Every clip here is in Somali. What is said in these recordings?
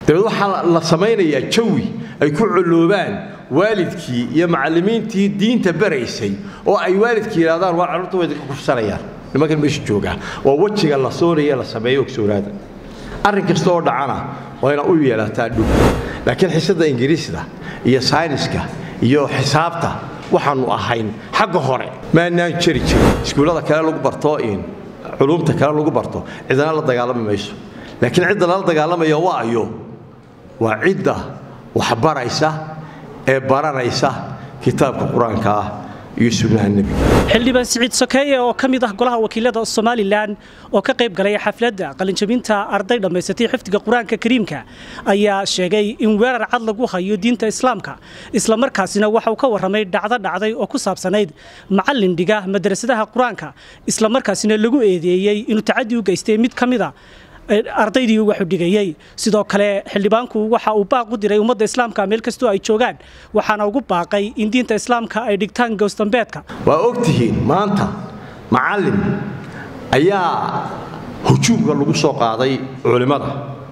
dabeed waxaa la samaynayaa jawi ay ku coloobaan waalidkii iyo macallimiintii diinta baraysay oo ay waalidkii yidhahdaan waa carruurta way idinka kufsanayaan nimankan meesha joogaa waa wejiga la soonaya la sameeyo ogsoonaada arrin kasta oo dhacana waa ina u yeelataa dhug laakiin xisadda ingiriisda iyo sayniska iyo xisaabta waxaannu ahayn xagga hore maanaan jeri jirin iskuullada kale lagu barto in culuumta kale lagu barto cidana la dagaalami mayso laakiin cidda lala dagaalamaya waa ayo waa cidda waxbaraysa ee baranaysa kitaabka qur-aanka ah iyo sunnaha nebiga xildhibaan siciid sokeeye oo ka mid ah golaha wakiilada somalilan oo ka qayb galay xafladda qalinjabinta arday dhammaysatay xifdiga qur-aanka kariimka ayaa sheegay in weerar cad lagu hayo diinta islaamka islamarkaasina waxa uu ka warramay dhacdo dhacday oo ku saabsanayd macallin dhiga madrasadaha qur-aanka islamarkaasina lagu eedeeyey inuu tacadi u geystay mid ka mida ardaydii waxu dhigayey sidoo kale xildhibaanku waxa uu baaq u diray ummadda islaamka meel kastoo ay joogaan waxaana ugu baaqay in diinta islaamka ay dhigtaan gowsdambeedka waa og tihiin maanta macallin ayaa hujuumka lagu soo qaaday culimmada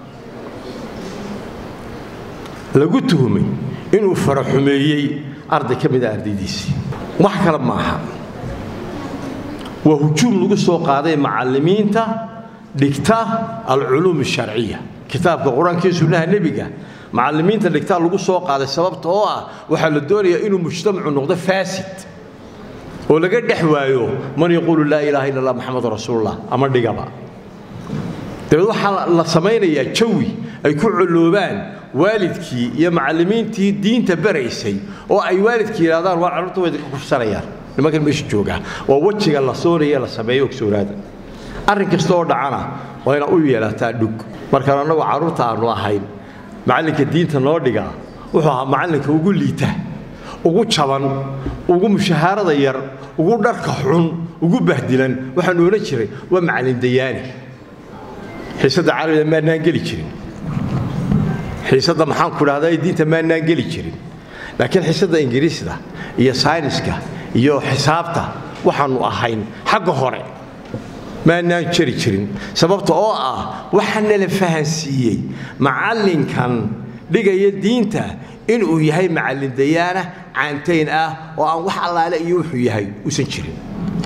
lagu tuhumay inuu faraxumeeyey arday ka mida ardaydiisii wax kale maaha waa hujuum lagu soo qaaday macallimiinta dhigta alculuum asharciya kitaabka qur-aanka iyo sunnaha nebiga macallimiinta dhigtaa lagu soo qaaday sababta oo ah waxaa la doonayaa inuu mujtamacu noqdo faasid oo laga dhex waayo man yaquulu laa ilaaha illa allah maxamadu rasuulullah ama dhigaba dabeed waxaa la samaynayaa jawi ay ku coloobaan waalidkii iyo macallimiintii diinta baraysay oo ay waalidkii yidhahdaan waa carruurta way idinka kufsanayaan nimankan meesha joogaa waa wejiga la soonaya la sameeyo ogsoonaada arrin kasta oo dhacana waa ina u yeelataa dhug markaan annagoo carruurta aannu ahayn macallinka diinta noo dhigaa wuxuu ahaa macallinka ugu liita ugu jaban ugu mushahaarada yar ugu dharka xun ugu bahdilan waxaanu odhan jiray waa macallin dayaani xiisadda carabiga maanaan geli jirin xiisadda maxaan ku dhahdaa diinta maanaan geli jirin laakiin xiisadda ingiriisda iyo sayniska iyo xisaabta waxaannu ahayn xagga hore maanaan jeri jirin sababta oo ah waxaana la fahansiiyey macallinkan dhigaya diinta inuu yahay macallin dayaana caantayn ah oo aan wax allaale iyo wuxuu yahay uusan jirin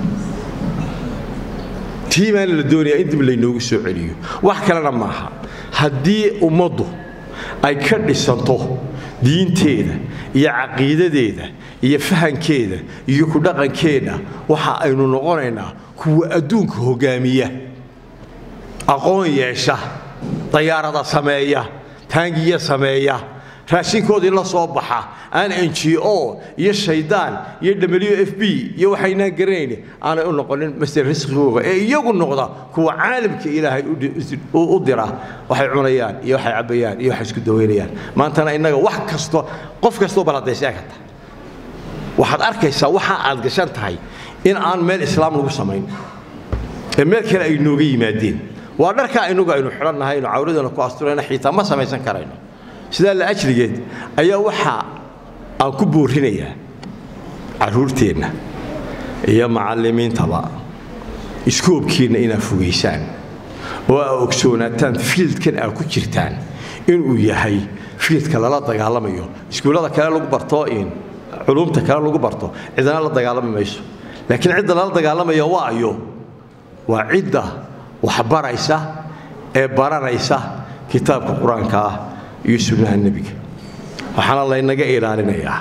tii baana la doonayaa in dib laynoogu soo celiyo wax kalena maaha haddii ummaddu ay ka dhisanto diinteeda iyo caqiidadeeda iyo fahankeeda iyo ku dhaqankeeda waxa aynu noqonaynaa kuwa adduunka hogaamiya aqoon yeesha dayaarada sameeya taangiya sameeya raashinkoodii la soo baxa aan n g o iyo shaydaan iyo w f b iyo waxaynaan garanayn aanay u noqonin master risqigooga ee iyagu noqda kuwa caalamka ilaahay u dira waxay cunayaan iyo waxay cabbayaan iyo waxay isku dawaynayaan maantana innaga wax kasto qof kastoo baladaysaa ka tahay waxaad arkaysaa waxa aad gashan tahay in aan meel islaam lagu samayn ee meel kale ay nooga yimaadeen waa dharkaa inagu aynu xidhannahay aynu cawradana ku asturayna xiitaa ma samaysan karayno sidaa la ajligeed ayaa waxa aan ku boorinayaa carruurteenna iyo macallimiintaba iskoobkiinna inaad fogaysaan oo aa ogsoonaataan fiildkan aad ku jirtaan inuu yahay fiildka lala dagaalamayo iskuullada kale lagu barto in culuumta kale lagu barto cidana la dagaalami mayso laakiin cidda lala dagaalamaya waa ayo waa cidda waxbaraysa ee baranaysa kitaabka qur-aanka ah iyo sunnaha nebiga waxaana laynaga ilaalinayaa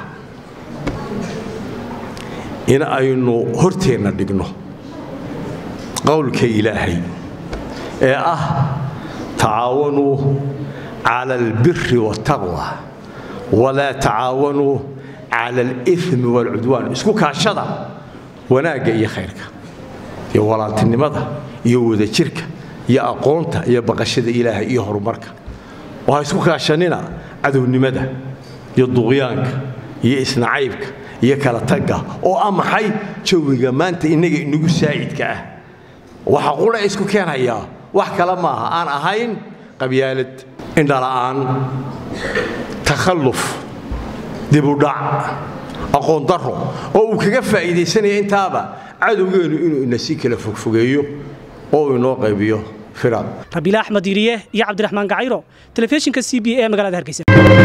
in aynu horteenna dhigno qowlka ilaahay ee ah tacaawanuu cala albiri waataqwa walaa tacaawanuu cala alimi waalcudwaan isku kaashada wanaagga iyo khayrka iyo walaaltinimada iyo wadajirka iyo aqoonta iyo baqashada ilaahay iyo horumarka waha isku kaashanina cadownimada iyo duqyaanka iyo isnacaybka iyo kala tagga oo ah maxay jawiga maanta innaga inagu saa'idka ah waxa qura isku keenhayaa wax kale maaha aan ahayn qabyaalad indhala'aan takhalluf dibudhac aqoon daro oo uu kaga faa'iidaysanaya intaaba cadowgeennu inuu ina sii kala fogfogeeyo oo uu inoo qaybiyo firaaq rabiila axmed iriye iyo cabdiraxmaan gacayro telefishinka c b e magaalada hargeysa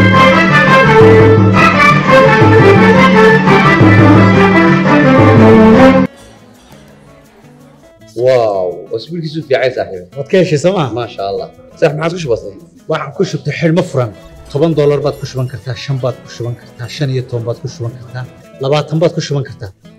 واو اسبوعك في عايز صاحبي waad ka heshay sooma ما شاء الله صح ما عاد وش بصير waxaan ku shubtay xidhmo furan toban doolar baad ku shuban kartaa shan baad ku shuban kartaa shan iyo toban baad ku shuban kartaa labaatan baad ku shuban kartaa